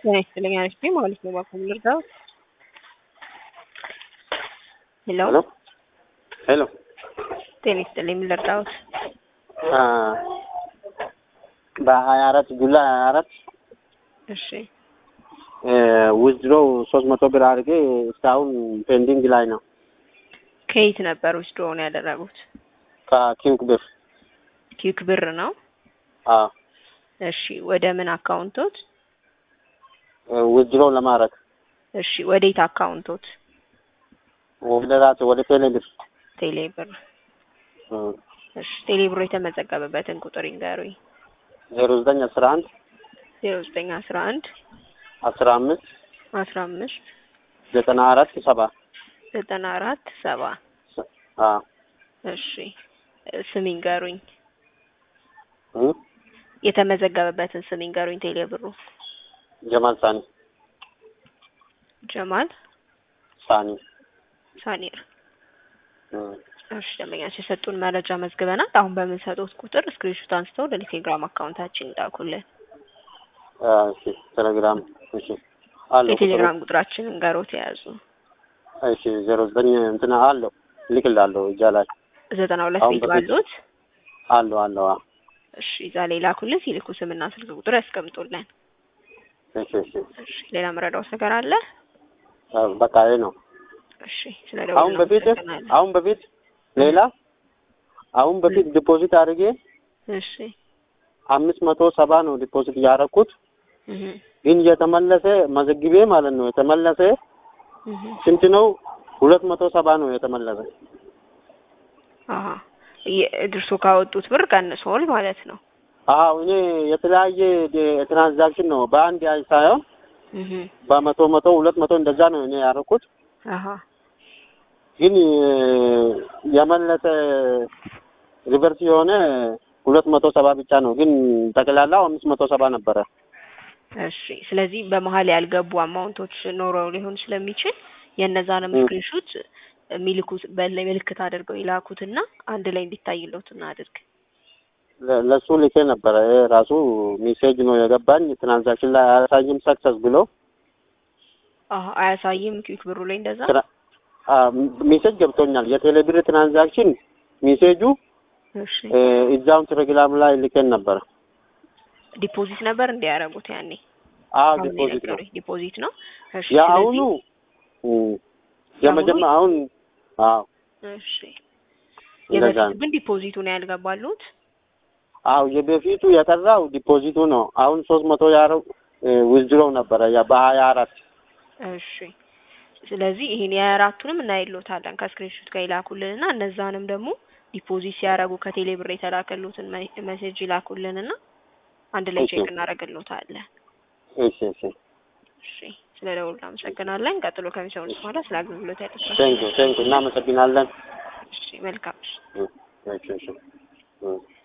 ጤና ይስጥልኝ አሪፍ ነኝ ማለት ነው። እባክዎ ምን ልርዳዎት? ሄሎ ሄሎ ሄሎ ጤና ይስጥልኝ ምን ልርዳዎት? አ በሀያ አራት ጁላይ ሀያ አራት እሺ ዊዝድሮ ሶስት መቶ ብር አድርጌ እስካሁን ፔንዲንግ ላይ ነው። ከየት ነበር ዊዝድሮውን ያደረጉት? ከኪንግ ብር ኪክ ብር ነው። አ እሺ ወደ ምን አካውንቶት? ዊዝድሮ ለማድረግ እሺ ወዴት አካውንቶት? ወደ ራሴ ወደ ቴሌ ብር ቴሌ ብር። እሺ ቴሌ ብር የተመዘገበበትን ቁጥር ይንገሩኝ። ዜሮ ዘጠኝ አስራ አንድ ዜሮ ዘጠኝ አስራ አንድ አስራ አምስት አስራ አምስት ዘጠና አራት ሰባ ዘጠና አራት ሰባ አ እሺ ስም ይንገሩኝ። እ የተመዘገበበትን ስም ይንገሩኝ። ቴሌ ብሩ ጀማል ሳኒ ጀማል ሳኒ ሳኒር። እ እሺ ደንበኛችን የሰጡን መረጃ መዝግበናል። አሁን በምንሰጡት ቁጥር ስክሪንሾት አንስተው ወደ ቴሌግራም አካውንታችን ይላኩልን። አ እሺ ቴሌግራም እሺ አለው የቴሌግራም ቁጥራችንን እንገሮት የያዙ እሺ ዜሮ ዘጠኝ እንትና አለው ልክላለሁ እጃ ላይ ዘጠና ሁለት አሁን ቤት በፊት- ባሉት አለው አለው አ እሺ እዛ ላይ ላኩልን። ሲልኩ ስምና ስልክ ቁጥር ያስቀምጡልን። እሺ እሺ እሺ ሌላ መረዳዎት ነገር አለ? አ በቃ ይሄ ነው። እሺ ስለ አሁን በፊት አሁን በፊት ሌላ አሁን በፊት ዲፖዚት አድርጌ እሺ አምስት መቶ ሰባ ነው ዲፖዚት ያደረኩት እህ ግን የተመለሰ መዘግቤ ማለት ነው የተመለሰ እህ ስንት ነው? ሁለት መቶ ሰባ ነው የተመለሰ። አሃ እርሶ ካወጡት ብር ቀንሶል ማለት ነው። አዎ እኔ የተለያየ ደ- ትራንዛክሽን ነው በአንድ አይ ሳይሆን እህ በመቶ መቶ ሁለት መቶ እንደዛ ነው እኔ ያደረኩት አሃ ግን የመለሰ ሪቨርስ የሆነ ሁለት መቶ ሰባ ብቻ ነው። ግን ጠቅላላው አምስት መቶ ሰባ ነበረ። እሺ ስለዚህ በመሀል ያልገቡ አማውንቶች ኖረው ሊሆን ስለሚችል የእነዛንም እ። ስክሪንሾት የሚልኩት በላይ ምልክት አድርገው ይላኩትና አንድ ላይ እንዲታይሎት እናድርግ። ለ- ለሱ ልኬ ነበረ። ይሄ ራሱ ሜሴጅ ነው የገባኝ ትራንዛክሽን ላይ አያሳይም ሰክሰስ ብሎ አሃ አያሳይም ኪክ ብሩ ላይ እንደዛ ትራ- አ፣ ሜሴጅ ገብቶኛል። የቴሌብር ትራንዛክሽን ሜሴጁ እሺ እ፣ እዛውን ቴሌግራም ላይ ልኬን ነበረ። ዲፖዚት ነበር እንዲያደርጉት ያኔ አዎ አሁን ዲፖዚት ነው የነገሩኝ ዲፖዚት ነው። እሺ የአሁኑ እ፣ የመጀመ አሁን አዎ እሺ እንደዛ የበፊቱ ነው። ግን ዲፖዚቱ ነው ያልገባሉት። አው የበፊቱ የቀራው ዲፖዚቱ ነው። አሁን ሶስት መቶ ያረው ዊዝድሮው ነበረ ያ በሀያ አራት እሺ ስለዚህ ይሄን የአራቱንም እናይሎታለን ከስክሪንሾት ጋር ይላኩልንና እነዛንም ደግሞ ዲፖዚት ሲያደርጉ ከቴሌ ብር የተላከሉትን መ- ሜሴጅ ይላኩልንና አንድ ላይ እሺ። ቼክ እናደርግሎታለን። እሺ እሺ እሺ ስለ ደውሉ እናመሰግናለን። ቀጥሎ ከሚሰሙት በኋላ ስለ አገልግሎት ያደርሳል። ቴንክ ቴንክ እናመሰግናለን። እሺ መልካም እሺ። እ፣ እሺ እሺ እ